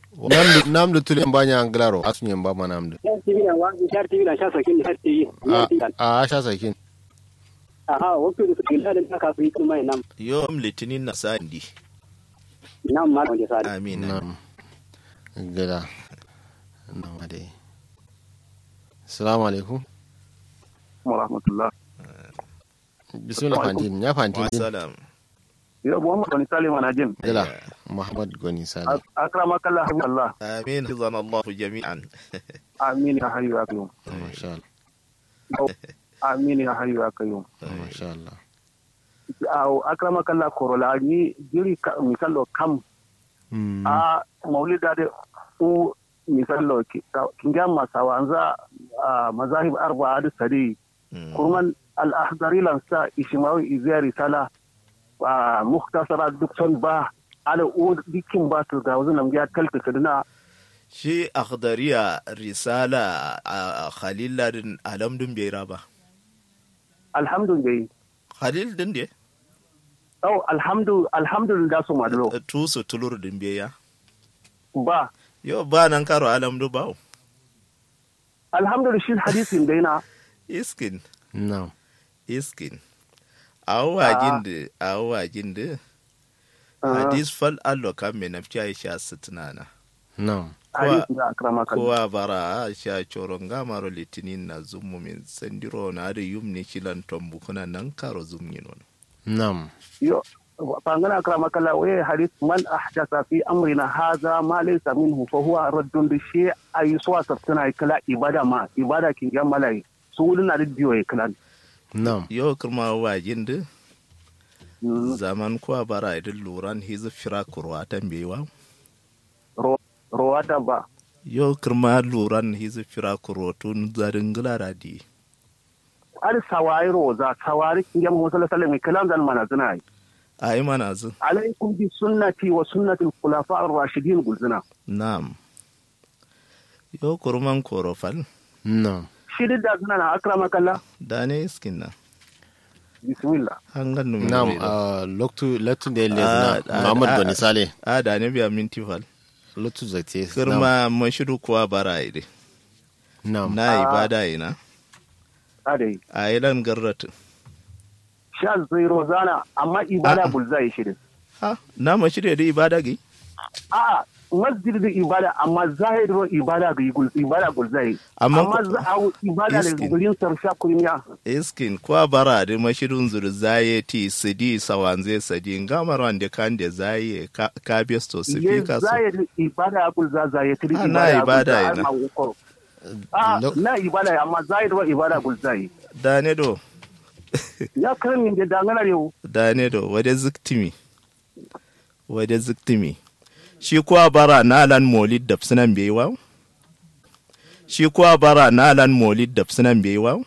namdu namdu tuli banya anglaro asunye mbama namdu Shar TV na wa shar TV na sha sakin shar TV. a a sha sakin Aha, waktu da su ila da ka fi kuma nam. yom litinin na sandi Nam ma wanda sa. amin nam gada nam ade assalamu alaikum wa rahmatullah bismillah fantin ya fantin din wasalam yo muhammad wani salim ana jin gada muhammad goni sale akramaka allah habibi allah amin hizan allah jami'an amin ya hayyu ya qayyum masha amin ya hayyu ya qayyum Allah masha Allah aw akramaka allah korola ni jiri ka misalo kam Mm, a maulida de u misalo kinga masawanza a mazahib arba'a da sadi Mm. kurman al-ahdari lansa ishimawi izari sala a muhtasara duk son ba ala u dikin ba su ga wazin namgiya kalta kaduna shi akhdariya risala a khalil ladin alamdun bai raba alhamdulillah khalil din de Oh, alhamdu alhamdulillah su maduro tusu tulur din bai ya ba yo ba nan karo alamdu ba alhamdulillah shi hadisin dai na iskin na'am iskin awajin da awajin da hadis fal allo kan me nafci aisha sitinana na'am hadisin da akrama kan kowa bara a sha coron gamaro litinin na zummu min sandiro na da yumni shilan tombu kuna nan karo zumni nono na'am yo fangana akrama kala waye hadis man ahdasa fi amrina hadha ma laysa minhu fa huwa raddun bi shi ayi suwa sabtana kala ibada ma ibada kin ga malai su wulin na da biyo ya kala na'am yau kuma wajin da Mm, zaman kuwa bara idin luran hizu fira kurwa tambewa ro rowata ba yau kuma luran hizu fira kurwa tun zarin gilara di al sawari roza sawari kin ga mu sallallahu alaihi wasallam kalam dan mana zina yi a yi mana zu alaikum bi sunnati wa sunnati al-khulafa ar-rashidin gulzina na'am yau kurman korofal na'am shi duk da suna na akrama kalla da ne iskin na bismillah hangan numi na'am wuri da. ah, loktu loktu da yalle Ah, na ah, muhammad ah, goni sale a da ne biya minti fal loktu zate na'am kirma mashiru kuwa bara ide na'am na ibada ina adai a ilan garratu sha zai rozana amma ibada bulzai shirin ha na mashiru da ibada gi a masjid da ibada amma zahirin ibada ga gul ibada gulzai Amma amma ko- za a ibada da Iskin. gurin sarsha kurinya iskin kwa bara da mashirun zurzaye ti sidi sawanze sadi ngamar wande kande zaye ka, ka besto ye sifika so zahirin ibada gulza zai kiri Ah, na ibada ina. a Lo- na ibada amma zahirin ibada gulzai dane do ya kan min da dangana yau dane do wade ziktimi wade ziktimi shi kuwa bara na lan molid da sunan bai wa shi kuwa bara na lan molid da sunan bai wa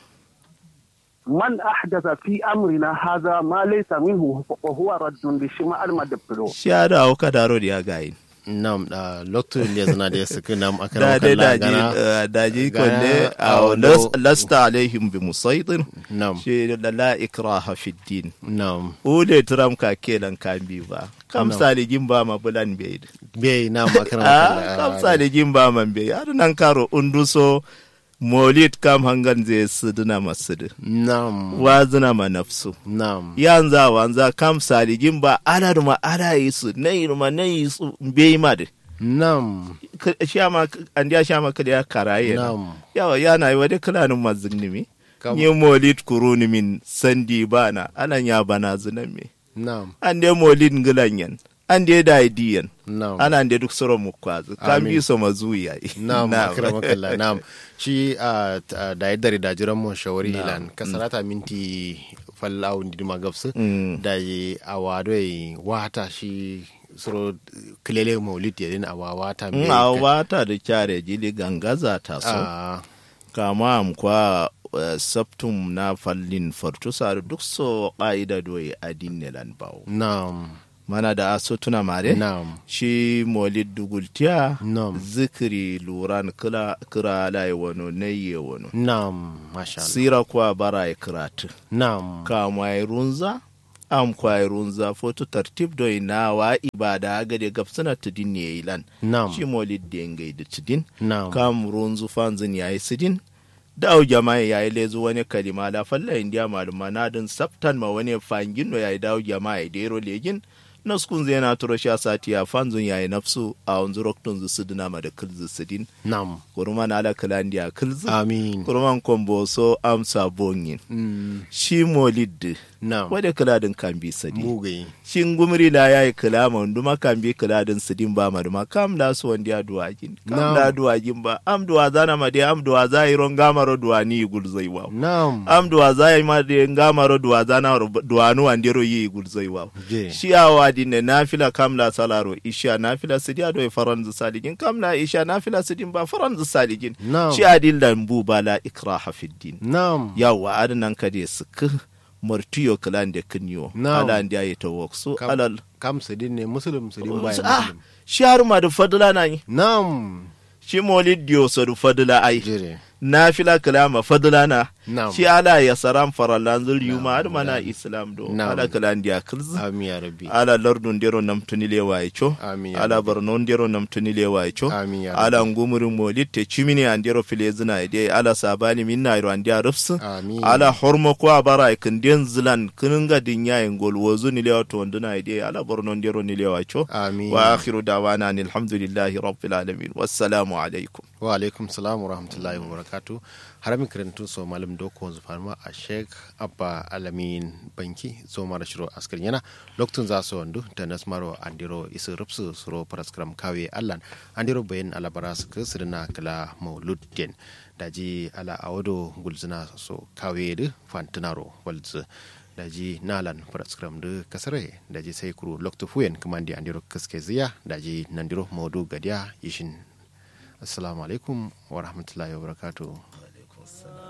man ahdatha fi amrina hadha ma laysa minhu fa huwa raddun bi shima al madabro shi ya da auka daro da ya gayi na'am ah, loktu le zana da suka nam da akara dai kalla daji gana eh, daji gana konde a aw wando- las- lasta alaihim bi musaitin na'am shi da la ikraha fi din na'am ule tram ka kelan kan bi ba kam Na'am. saligin ba ma bulan bai bai na'am akara ah kalla kam saligin ba man bai har nan karo unduso molid kam hangan zai sidina masudu na'am wazina ma nafsu na'am yanza wanza kam saligin ba ala ma ala yi su na yi ma na yi su bai ma de na'am K- shama an dia shama kada ya karaye na na'am yawa yana yi wade kulanin mazignimi Kam- yi molid kuruni min sandi bana anan ya bana zinan me na'am an de molid ngilanyan an de da idiyan na'am ana de duk soro mu kwazu kan Amin. bi so mazuya Na'am, akramakallah. Na'am. Shi a da ya dare da jiran mu shawari hilan kasarata minti fallahu ndi ma gabsu Mm. da yi awado yi wata shi suro kilele maulid ya din awa wata in a wata da kyare jili gangaza ta so a kama am kwa eh, saptum na fallin fartusa duk so ƙa'ida doye adin lan bawo na'am mana da aso tuna mare na'am shi molid dugultiya Nam. zikiri luran kira kira lai wano naye wano na'am masha Allah sira kuwa bara ya kiratu na'am kama ya runza am kwairun za foto tartib do ina wa ibada ga de gafsana tudin ne ilan Na'am. shi molid de ngai da tudin Na'am. kam runzu fanzin yayi sidin dawo jama'a yayi lezu wani kalima la falla indiya maluma na din saptan ma wani fangin no yayi dawo jama'a da yero legin naskun zai na turo sha sati a fanzun yayi nafsu a wanzu roktun zu sidina ma da kilzu sidin Nam. kurman ala kalandiya kilzu Amin. kurman kombo so amsa bonyin Mm. shi molid Nam. wadda kaladin kan bi sadi Mugaye. shin gumri la yayi kalama nduma kan bi kaladin sidin ba maduma kam la su wanda ya duwajin kam Na'am. la duwajin ba am duwa zana ma de am duwa za yi ron gamaro duwa ni gulzai wa Nam. am duwa za yi ma de gamaro duwa zana duwa nu andero yi gulzai wa Je. shi awa dinne nafila kam la salaro isha nafila sidi ado e faranzu saligin kam la isha nafila sidin ba faranzu saligin Na'am. shi adil dan bu ba la ikraha fid din Nam. yawa adnan ka de suk martiyo kalan de kinyo Na'am. ala ndi ayi tawok so Kam- alal Kam sidin ne Muslim sidin bayan ah Muslim. shi har ma da fadla na yi Nam. shi molid dio so da fadla ai Jire. nafila kalama fadla na Na'am. shi ala ya saram farallan zul yuma har mana islam do Na'am. ala kalan dia kilz Amin ya Rabbi. ala lardun dero namtuni lewa cho Amin ya ala Rabbi. barnon dero namtuni lewa cho Amin ya ala ngumurin molid te chimini an dero filezina ide ala sabani minna iro an dia rufsu Amin. ala hormo ko abara kin den zilan kininga dinya ngol wozu ni lewa to nduna ide ala barnon dero ni lewa cho Amin. wa akhiru dawana alhamdulillahi rabbil alamin wassalamu alaikum wa alaikum salam wa rahmatullahi wa barakatu haramin karantun so malam doko wanzu farma a sheik abba alamin banki so mara shiro askar yana loktun za su wandu ta nasmaro andiro isu rupsu suro paraskram kawe allan andiro bayan alabara su ka sirna kala mauludin daji ala awodo gulzina so kawe da fantinaro walzu daji nalan paraskram da kasare daji sai kuru loktu fuyen kamandi andiro kaske ziya daji nandiro maudu gadiya ishin assalamu alaikum wa rahmatullahi wa barakatuh